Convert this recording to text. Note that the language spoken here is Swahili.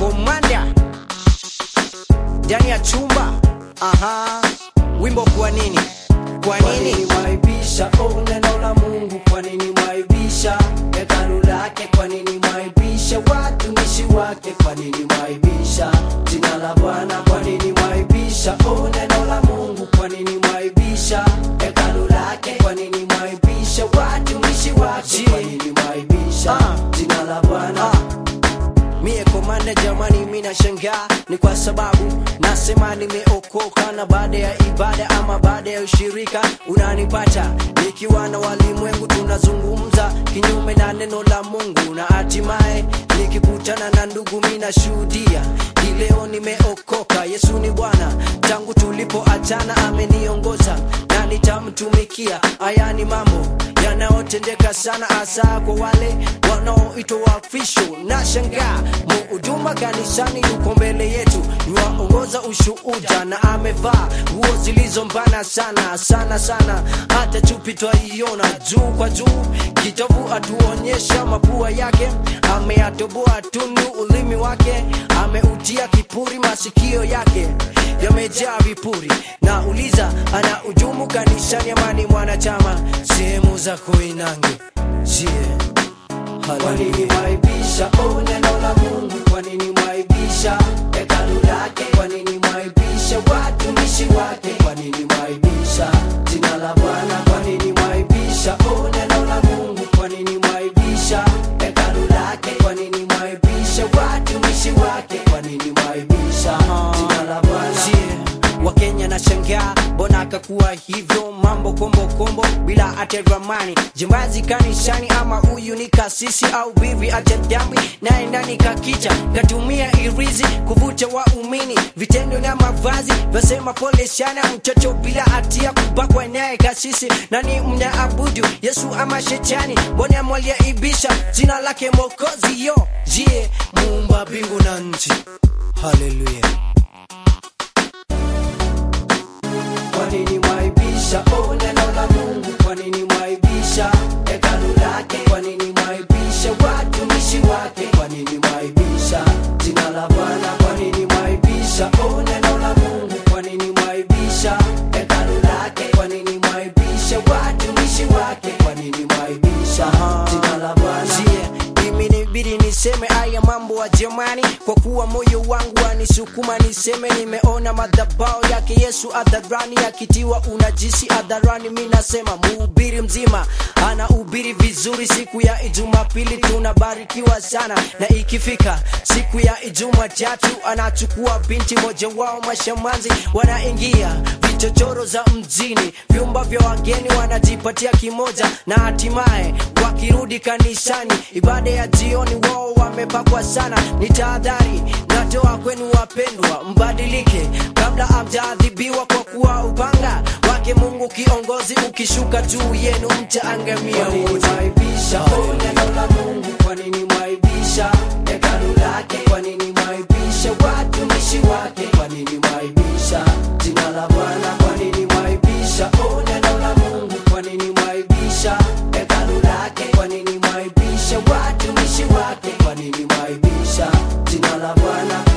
komanda ndani ya chumba aha wimbo kwa nini kwa Kwa nini nini mwaibisha oh, neno la Mungu? Kwa nini mwaibisha hekalu lake? Kwa nini mwaibisha watumishi wake? Kwa nini mwaibisha jina la Bwana? Kwa nini mwaibisha oh, neno la Mungu? Kwa nini mwaibisha hekalu lake? Kwa nini mwaibisha watumishi wake? Kwa nini mwaibisha Ah. jina la Bwana? mie komanda jamani mina shangaa ni kwa sababu nasema nimeokoka na baada ya ibada ama baada ya ushirika unanipata nikiwa na walimwengu tunazungumza kinyume na neno la mungu na hatimaye nikikutana na ndugu minashuhudia hii leo nimeokoka yesu ni bwana tangu tulipoachana ameniongoza na nitamtumikia haya ni mambo yanayotendeka sana hasa kwa wale wanaoitwa waafisho na shangaa muhuduma kanisani yuko mbele yetu yuwaongoza ushuhuda na amevaa nguo zilizombana sana sana sana hata chupi twaiona juu kwa juu kitovu atuonyesha mapua yake ameyatoboa tundu ulimi wake ameutia kipuri masikio yake yamejaa vipuri na uliza ana ujumu kanisani amani mwanachama sehemu za koinange jie Kwa nini mwaibisha oh, neno la Mungu? Kwa nini mwaibisha hekalu lake? Kwa nini mwaibisha watumishi wake? Kwa nini mwaibisha jina la Bwana? Kwa nini mwaibisha oh, neno la Mungu? Kwa nini mwaibisha hekalu lake? Kwa nini mwaibisha watumishi wake? Kwa nini mwaibisha jina la Bwana? Yeah, wakenya na shangaa mbona akakuwa hivyo mambo kombo kombo bila hata ramani jimbazi kanisani ama huyu ni kasisi au bibi ajadambi naye ndani kakicha katumia irizi kuvuta waumini vitendo na mavazi vasema pole sana mtoto bila hatia kubakwa naye kasisi nani mnaabudu yesu ama shetani mbona mwaliaibisha jina lake mokozi yo jie muumba mbingu na nchi haleluya Kwa nini mwaibisha oh, neno la Mungu? Kwa nini mwaibisha hekalu lake? Kwa nini mwaibisha watumishi wake? Kwa nini mwaibisha jina la Bwana? Kwa nini mwaibisha oh, neno la Mungu? Kwa nini mwaibisha hekalu lake? Kwa nini mwaibisha watumishi wake? Kwa nini mwaibisha jina la Bwana? Yeah, imenibidi niseme haya mambo wa jamani kwa kuwa moyo wangu wanisukuma niseme nimeona madhabao yake yesu hadharani akitiwa unajisi hadharani mi nasema muhubiri mzima anahubiri vizuri siku ya ijumapili tunabarikiwa sana na ikifika siku ya ijumatatu anachukua binti moja wao mashamanzi wanaingia vichochoro za mjini vyumba vya wageni wanajipatia kimoja na hatimaye wakirudi kanisani ibada ya jioni wao wamepakwa sana ni tahadhari natoa kwenu wapendwa mbadilike kabla amjaadhibiwa kwa kuwa upanga wake mungu kiongozi ukishuka juu yenu mtaangamia Kwa nini wote mwaibisha oh, neno la Mungu? Kwa nini mwaibisha hekalu lake? Kwa nini mwaibisha watumishi wake? Kwa nini mwaibisha jina la Bwana? Kwa nini mwaibisha oh, neno la Mungu? Kwa nini mwaibisha hekalu lake? Kwa nini mwaibisha watumishi wake? Kwa nini mwaibisha jina la Bwana?